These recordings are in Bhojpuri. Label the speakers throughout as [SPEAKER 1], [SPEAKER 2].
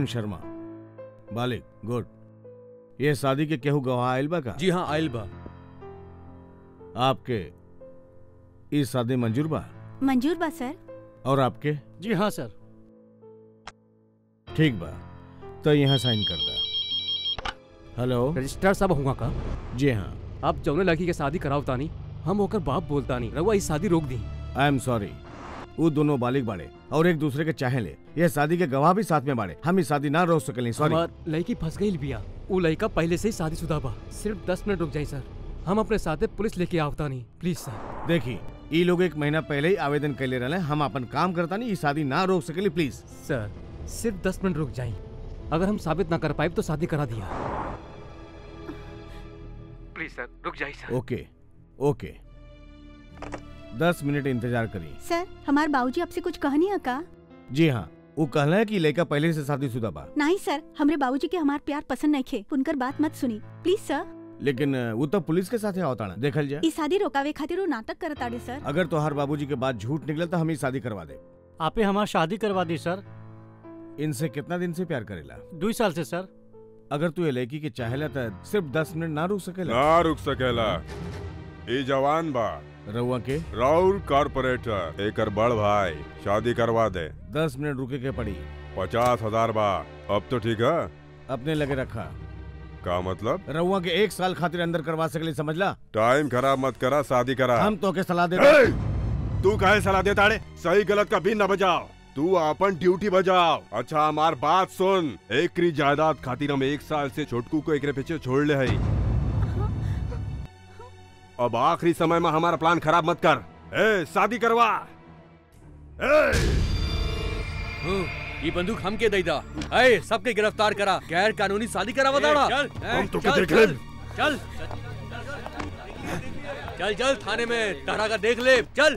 [SPEAKER 1] वरुण शर्मा बालिक गुड ये शादी के केहू गवाह आयल बा का
[SPEAKER 2] जी हाँ आयल बा
[SPEAKER 1] आपके ई शादी मंजूर बा
[SPEAKER 3] मंजूर बा सर
[SPEAKER 1] और आपके
[SPEAKER 4] जी हाँ सर
[SPEAKER 1] ठीक बा तो यहाँ साइन कर दा हेलो
[SPEAKER 2] रजिस्ट्रार साहब हुआ का
[SPEAKER 1] जी हाँ
[SPEAKER 2] आप जौने लड़की के शादी कराव तानी हम होकर बाप बोलता नहीं रउआ इस शादी रोक दी
[SPEAKER 1] आई एम सॉरी वो दोनों बालिक बाड़े और एक दूसरे के चाहे ले यह शादी के गवाह भी साथ में बाड़े हम इस शादी ना रोक सकेली सॉरी
[SPEAKER 2] हमार लड़की फंस गई बिया वो लड़का पहले से ही शादीशुदा बा सिर्फ दस मिनट रुक जाई सर हम अपने साथे पुलिस लेके आवता नहीं प्लीज सर
[SPEAKER 1] देखी ई लोग एक महीना पहले ही आवेदन कैले रहे हम अपन काम करता नहीं ई शादी ना रोक सकेली प्लीज
[SPEAKER 2] सर सिर्फ दस मिनट रुक जाई अगर हम साबित ना कर पाए तो शादी करा दिया प्लीज सर रुक जाइए सर
[SPEAKER 1] ओके ओके दस मिनट इंतजार करी
[SPEAKER 3] सर हमारे बाबूजी आपसे कुछ कहनी है का
[SPEAKER 1] जी हाँ वो कहना है कि लड़का पहले से शादीशुदा बा
[SPEAKER 3] नहीं सर हमरे बाबूजी के हमार प्यार पसंद नहीं खे उनकर बात मत सुनी प्लीज सर
[SPEAKER 1] लेकिन अ, वो तो पुलिस के साथ होता ना देखल जाए
[SPEAKER 3] ई शादी रोकावे खातिर वो नाटक करत आड़े सर
[SPEAKER 1] अगर तोहार बाबूजी के बाद झूठ निकले तो हम ही शादी करवा दे
[SPEAKER 4] आपे हमार शादी करवा दी सर
[SPEAKER 1] इनसे कितना दिन से प्यार करेला
[SPEAKER 4] दो साल से सर
[SPEAKER 1] अगर तू ये लड़की के चाहेला तो सिर्फ दस मिनट ना रुक सकेला
[SPEAKER 5] ना रुक सकेला ई जवान बा
[SPEAKER 1] रउआ के
[SPEAKER 5] राउर कारपोरेटर एकर बड़ भाई शादी करवा दे
[SPEAKER 1] दस मिनट रुके के पड़ी
[SPEAKER 5] पचास हजार बा अब तो ठीक है
[SPEAKER 1] अपने लगे रखा
[SPEAKER 5] का मतलब
[SPEAKER 1] रउआ के एक साल खातिर अंदर करवा सकली समझला
[SPEAKER 5] टाइम खराब मत करा शादी करा
[SPEAKER 1] हम तो के सलाह दे
[SPEAKER 5] ए! तू काहे सलाह देता रे सही गलत का भी न बजाओ तू अपन ड्यूटी बजाओ अच्छा हमार बात सुन एकरी जायदाद खातिर हम एक साल से छोटकू को एकरे पीछे छोड़ ले हई अब आखिरी समय में हमारा प्लान खराब मत कर ए शादी करवा ए
[SPEAKER 6] ये बंदूक हम के दैदा अय सबके गिरफ्तार करा गैर कानूनी शादी करावा दाड़ा
[SPEAKER 5] चल,
[SPEAKER 6] हैं?
[SPEAKER 5] हम तो के
[SPEAKER 6] चल,
[SPEAKER 5] देख
[SPEAKER 6] चल,
[SPEAKER 5] लेब।
[SPEAKER 6] चल चल चल थाने में तारा का देख ले चल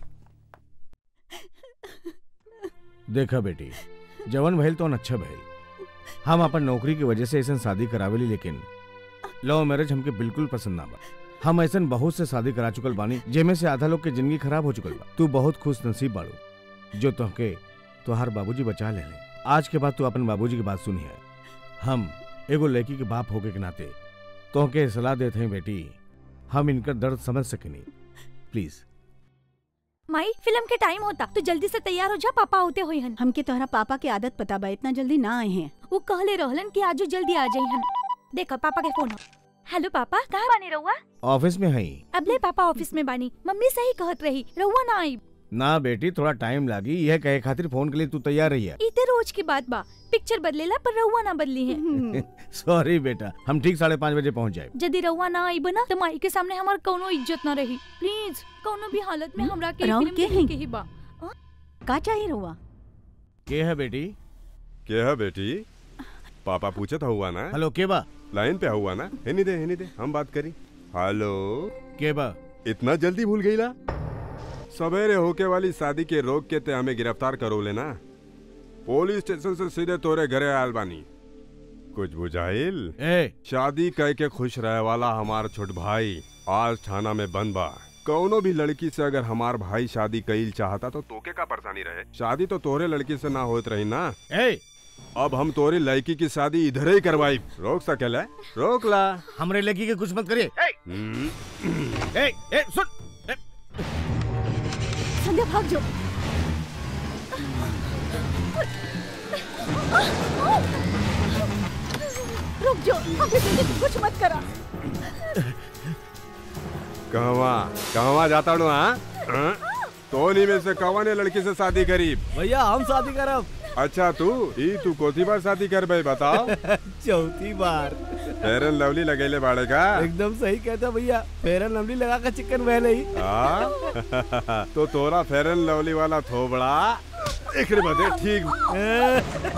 [SPEAKER 1] देखा बेटी जवन भइल तो अच्छा भइल हम अपन नौकरी की वजह से ऐसा शादी करावेली लेकिन लव मैरिज हमके बिल्कुल पसंद ना बा हम ऐसा बहुत से शादी करा चुकल बानी जेमे से आधा लोग के जिंदगी खराब हो चुकल बा तू बहुत खुश नसीब बाड़ू जो तोहके तोहार बाबूजी बचा ले आज के बाद तू अपन बाबूजी की बात सुनी है हम एगो लड़की के बाप होके के नाते तोहके सलाह देते हैं बेटी हम इनका दर्द समझ सकेनी प्लीज
[SPEAKER 7] माई फिल्म के टाइम होता तो जल्दी से तैयार हो जा पापा होते हुए हन
[SPEAKER 3] हमके तोहरा पापा के आदत पता बा इतना जल्दी ना आए हैं
[SPEAKER 7] वो कहले रहलन कि आजो जल्दी आ जाई हन देखो पापा के फोन हेलो पापा कहाँ बानी रहुआ
[SPEAKER 1] ऑफिस में हई
[SPEAKER 7] अबले पापा ऑफिस में बानी मम्मी सही कहत रही रहुआ ना आई
[SPEAKER 1] ना बेटी थोड़ा टाइम लागी यह कहे खातिर फोन के लिए तू तैयार रही है
[SPEAKER 7] इते रोज की बात बा पिक्चर बदलेला पर रहुआ ना बदली है
[SPEAKER 1] सॉरी बेटा हम ठीक साढ़े पाँच बजे पहुंच जाए
[SPEAKER 7] यदि रहुआ ना आई बना तो माई के सामने हमार कोनो इज्जत ना रही प्लीज कोनो भी हालत में हमरा के
[SPEAKER 3] राउर
[SPEAKER 7] फिल्म
[SPEAKER 3] के
[SPEAKER 7] देखे
[SPEAKER 3] हैं?
[SPEAKER 7] के ही बा
[SPEAKER 3] का चाहिए रहुआ
[SPEAKER 1] के है बेटी
[SPEAKER 5] के है बेटी पापा पूछत हुआ ना
[SPEAKER 1] हेलो के बा
[SPEAKER 5] लाइन पे हुआ ना हिनी दे हिनी दे हम बात करी हेलो
[SPEAKER 1] के बा
[SPEAKER 5] इतना जल्दी भूल गई ला सवेरे होके वाली शादी के रोक के ते हमें गिरफ्तार करो लेना पुलिस स्टेशन से सीधे तोरे घरे आयल बानी कुछ बुझाइल
[SPEAKER 1] ए
[SPEAKER 5] शादी कह के खुश रहे वाला हमार छोट भाई आज थाना में बंद बा कौनो भी लड़की से अगर हमार भाई शादी कईल चाहता तो तोके का परेशानी रहे शादी तो तोरे लड़की से ना होत रही ना
[SPEAKER 1] ए
[SPEAKER 5] अब हम तोरी लड़की की शादी इधर ही करवाई रोक सकेला रोक ला
[SPEAKER 1] हमरे लड़की के कुछ मत करिए ए,
[SPEAKER 5] हम्म,
[SPEAKER 1] ए, ए, सुन ए,
[SPEAKER 7] संध्या भाग जाओ रुक जाओ अभी जल्दी कुछ मत करा
[SPEAKER 5] कहवा कहवा जाता हूँ हाँ हाँ? तोनी में से कवा ने लड़की से शादी करी
[SPEAKER 8] भैया हम शादी करब
[SPEAKER 5] अच्छा तू ई तू कोती बार शादी कर भाई बताओ
[SPEAKER 8] चौथी बार
[SPEAKER 5] फेयर एंड लवली लगेले बाड़े का
[SPEAKER 8] एकदम सही कहता भैया फेयर एंड लवली लगा कर चिकन बह ही
[SPEAKER 5] हाँ? तो तोरा फेयर एंड लवली वाला थोबड़ा एकरे बदे ठीक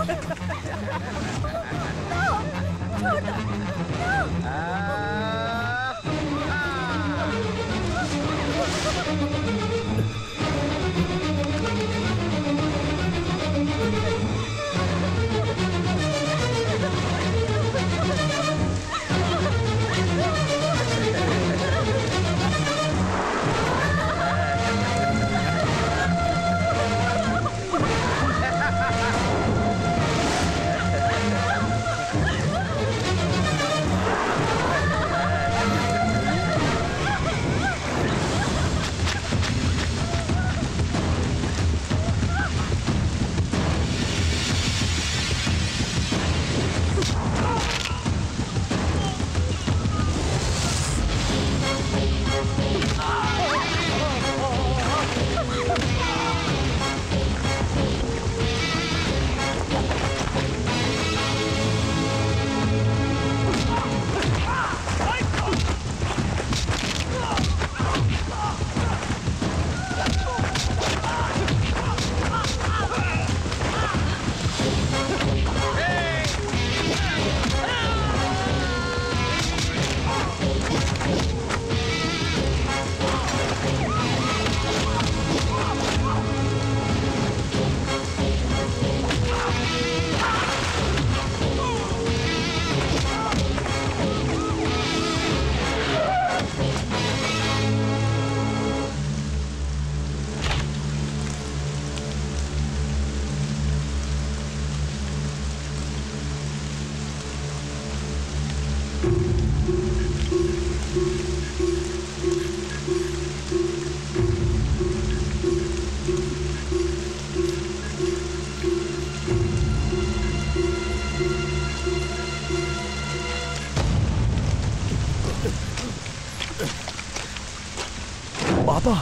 [SPEAKER 9] पापा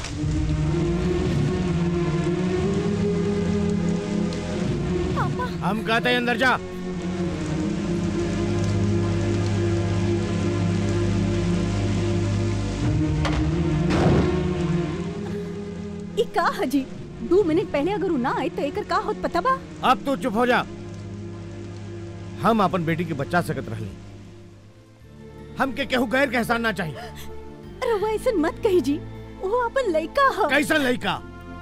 [SPEAKER 1] हम कहते हैं अंदर जा
[SPEAKER 3] ई का हजी दो मिनट पहले अगर उ ना आए तो एकर का होत पता बा
[SPEAKER 1] अब तू चुप हो जा हम अपन बेटी के बच्चा सकत रहली हमके केहू गैर के एहसान ना चाहिए
[SPEAKER 3] रवा ऐसे मत कही जी वो अपन लइका ह
[SPEAKER 1] कैसा लड़का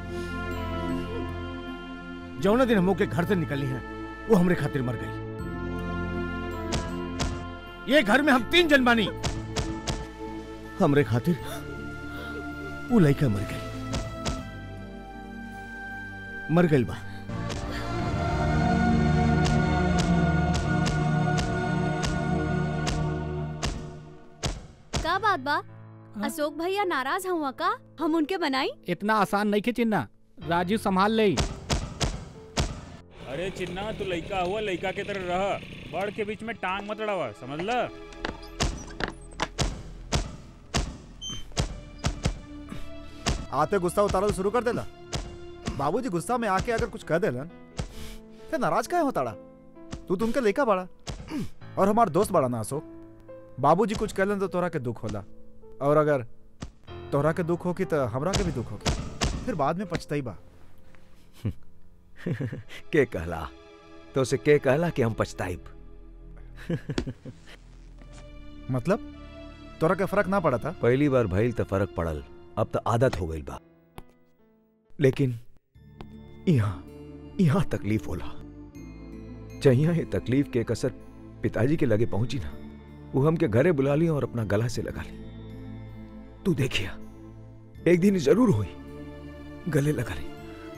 [SPEAKER 1] जौना दिन हम के घर से निकली हैं वो हमरे खातिर मर गई ये घर में हम तीन जन बानी हमरे खातिर वो लड़का मर गई मर गई बा
[SPEAKER 10] का बात बा अशोक भैया नाराज हुआ का हम उनके बनाई
[SPEAKER 9] इतना आसान नहीं चिन्ना राजू संभाल ले
[SPEAKER 11] अरे चिन्ना तू लइका हुआ लइका के तरह रह बड़ के बीच में टांग मत अड़ावा समझ ल
[SPEAKER 12] आते गुस्सा उतारल शुरू कर देला बाबूजी गुस्सा में आके अगर कुछ कह देलन ते नाराज काहे होताड़ा तू तुमके लेका बड़ा और हमार दोस्त बड़ा ना अशोक बाबूजी कुछ कहलन तो तोरा के दुख होला और अगर तोरा के दुख होगी तो हमरा के भी दुख होगी फिर बाद में पछताई बा
[SPEAKER 13] के कहला तो उसे के कहला कि हम पछताइब
[SPEAKER 12] मतलब तोरा के फर्क ना पड़ा था
[SPEAKER 13] पहली बार भइल तो फर्क पड़ल अब तो आदत हो गई बा लेकिन यहाँ यहाँ तकलीफ होला जहिया ये तकलीफ के कसर पिताजी के लगे पहुंची ना वो हमके घरे बुला ली और अपना गला से लगा ली तू देखिया एक दिन जरूर हुई गले लगा ली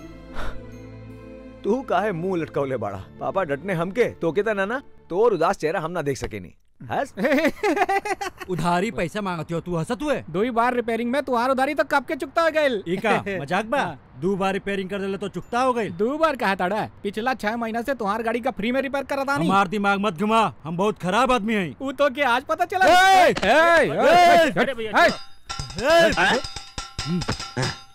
[SPEAKER 13] तू काहे मुंह लटकावले बाड़ा पापा डटने हमके तो के ना ना तोर उदास चेहरा हम ना देख सके नहीं हंस
[SPEAKER 14] उधारी पैसा मांगती हो तू हंसत हुए
[SPEAKER 9] दो ही बार रिपेयरिंग में तुम्हार उधारी तो कब के चुकता हो गई
[SPEAKER 14] इका मजाक बा दो बार रिपेयरिंग कर देले तो चुकता हो गई
[SPEAKER 9] दो बार कहा ताड़ा पिछला छह महीना से तुम्हार गाड़ी का फ्री में रिपेयर करा था नहीं
[SPEAKER 14] हमार दिमाग मत घुमा हम बहुत खराब आदमी हैं
[SPEAKER 9] वो तो के आज पता चला
[SPEAKER 14] ए!
[SPEAKER 9] ए, ए,
[SPEAKER 14] ए!
[SPEAKER 9] ए, ए, ए, ए, ए,